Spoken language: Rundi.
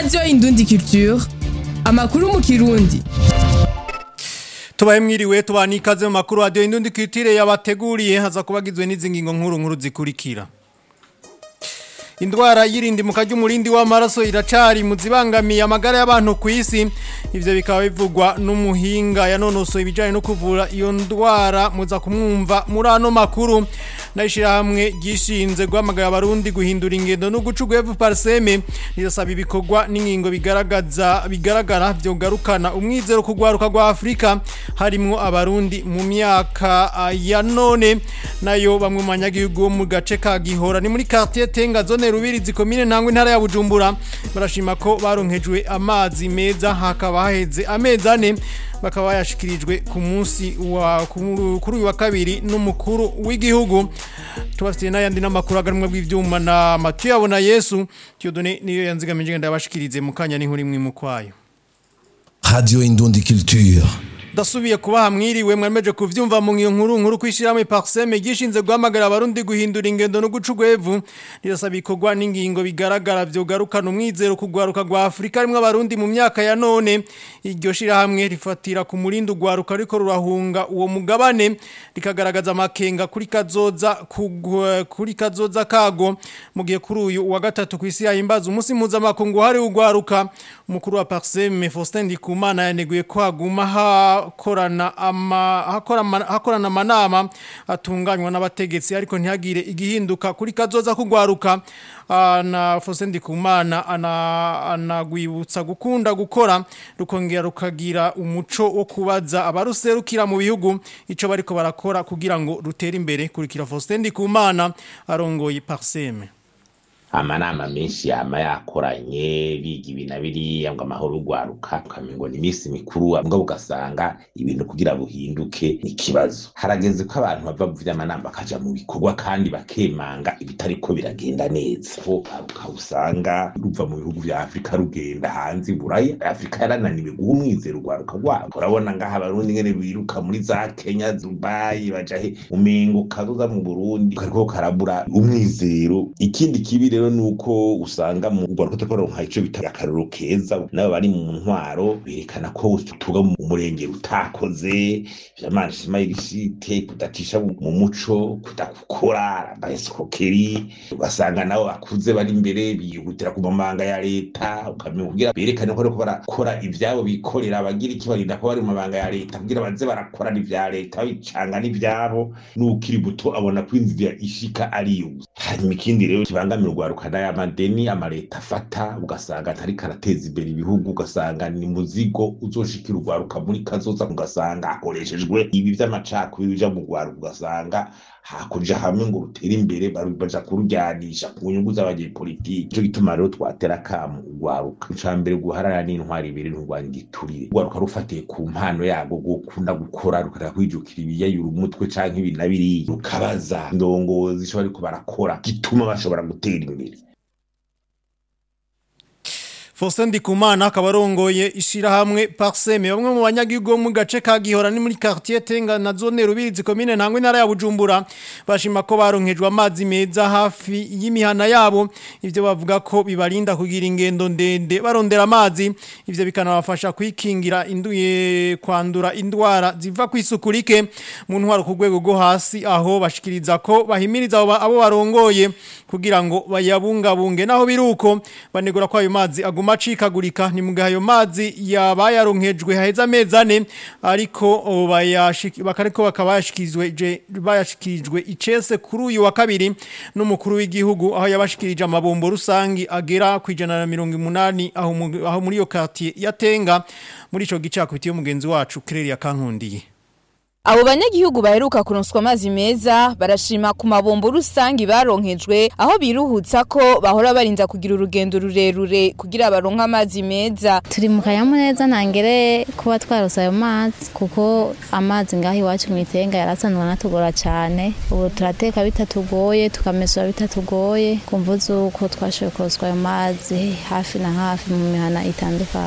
radiyo indundi culture amakuru mu kirundi tubahe mwiriwe tubana ikaze mu makuru radiyo indundi culture yabateguriye haza kubagizwe n'izi ngingo nkuru nkuru zikurikira indwara y'irindimuka ry'umurindi w'amaraso iracari mu zibangamiye amagara y'abantu ku isi ivyo bikaba bivugwa n'umuhinga yanonosoye ibijanye no kuvura iyo ndwara muza kumwumva muri ano makuru n'ishirahamwe ryishinze guhamagara abarundi guhindura ingendo no guca ugwevu parseme rirasaba ibikorwa n'ingingo bigaragaza bigaragara vyogarukana umwizero ku rwaruka rwa afurika harimwo abarundi mu myaka ah, ya none nayo bamwe mu banyagihugu bo mu gace ka gihora ni muri quartier tenga zone rubirizi komine ntangwa intara ya bujumbura barashima ko baronkejwe amazi meza hakaba haheze amezi ane bakaba bayashikirijwe ku munsi wa kuri uyu wa kabiri n'umukuru w'igihugu tubafitiye n'ayandi n'amakuru aganwa bw'ivyuma na Mathieu yabona Yesu Tiyodone niyo yanzigamije ngenda yabashikirize mu kanya n'inkuru imwe mu kwayo Radio Indundi Culture. Dasubiye kubaha mwiriwe mwemeje kuvyumva mu ngiyo nkuru nkuru kwishiramo Parseme gishinze guhamagara abarundi guhindura ingendo no guca ugwevu rirasaba ikorwa n'ingingo bigaragara vyogarukana umwizero kugwaruka rwa Afrika rimwe abarundi mu myaka ya none iryo shira hamwe rifatira ku murindi ugwaruka ariko rurahunga uwo mugabane rikagaragaza amakenga kuri kazoza kugwa- kuri kazoza kago mu gihe kuri uyu wa gatatu kwisi yahimbaza umunsi mpuzamakungu hari ugwaruka umukuru wa Parseme Faustin Ndikumana yaneguye ko haguma hakorana ama hakorana hakorana amanama atunganywa n'abategetsi ariko ntihagire igihinduka kuri kazoza kugwaruka Ah, na Faustin Ndikumana ana anagwibutsa gukunda gukora rukongera rukagira umuco wo kubaza abaruserukira mu bihugu ico bariko barakora kugira ngo rutere imbere kurikira Faustin Ndikumana arongoye Parseme amanama menshi yama yakoranye biga ibi na biriya ngo amahoro urwaruka ukamengo ni iminsi mikuru mbwa ugasanga ibintu kugira buhinduke ni ikibazo harageze ko abantu bava mu vy'amanama bakaja mu bikorwa kandi bakemanga ibitariko biragenda neza ho ugaruka usanga ruva mu bihugu vya afurika rugenda hanze i buraya afurika yarananiwe guha umwizero urwaruka rwabo urabona ngaha abarundi ngene biruka muri za kenya dubayi baja he umengo kazoza mu burundi kariko karabura umwizero ikindi kibi rero nuko usanga mu rwaruka turiko turonka ico bita akarorero keza nabo bari mu ntwaro berekana ko tuba mu murenge utakoze vyamashima y'igishite kudacisha mu muco kudakukora baeskrokeri ugasanga nabo bakuze bari imbere bihutira ku mabanga ya leta ukamenya kugira berekane ko bariko barakora ivyabo bikorera abagira iki barinda ko bari mu mabanga ya leta kugira baze barakorana ivya leta babicanga n'ivyabo n'ukiri muto abona ko inzira ishika ariyo gusa hanyuma ikindi rero kibangamira urwaruka n'aya madeni amaleta afata ugasanga atariko arateza imbere ibihugu ugasanga ni muzigo uzoshikira urwaruka muri kazoza ugasanga hakoreshejwe ibi vy'amacakubiri bija mu rwaruka ugasanga hakuja hamwe ngo rutere imbere baru- baja kurujyanisha ku nyungu z'abanyepolitiki nico gituma rero twatera akamu urwaruka ica mbere guharana n'intwari ibiri nturwanya igiturire urwaruka rufatiye ku mpano yarwo gukunda gukora rukareka kwijukira ibiyayura umutwe canke ibi na biriya rukabaza indongozi ico bariko barakora gituma bashobora gutera imbere Faustin Ndikumana akaba arongoye ishirahamwe Parseme bamwe mu banyagihugu bo mu gace ka Gihora ni muri quartier Tenga na zone Rubirizi komine ntangwe ntara ya Bujumbura bashima ko baronkejwe amazi meza hafi y'imihana yabo ivyo bavuga ko bibarinda kugira ingendo ndende barondera amazi ivyo bikanabafasha kwikingira induye kwandura indwara ziva kwisukurike mu ntwaro ku rwego rwo hasi aho bashikiriza ko bahimiriza abo ba- abo barongoye kugira ngo bayabungabunge naho biruko banegura ko ayo mazi aguma acikagurika ni mugihe ayo mazi yabayaronkejwe haheze amezi ane ariko o, bayashiki- bakariko bakaba bayashikirijwe je- bayashikirijwe icese kuri uyu wa kabiri n'umukuru w'igihugu aho yabashikirije amabombo rusangi agera ku ijana na mirongo umunani aho mu- aho muri iyo quartier yatenga muri ico gice hakubitiye umugenzi wacu Claire Kankundiye Abo banyagihugu baheruka kuronswa amazi meza barashima ku mabombo rusangi baronkejwe aho biruhutsa ko bahora barinda kugira urugendo rurerure kugira baronke amazi meza turi mu kanyamuneza ntangere kuba twarose ayo mazi kuko amazi ngaho iwacu mu itenga yarasanzwe anatugora cyane ubu turateka bitatugoye tukamesura bitatugoye kumva z'uko twashoboye kuroswa ayo mazi hafi na hafi mu mihana itandukanye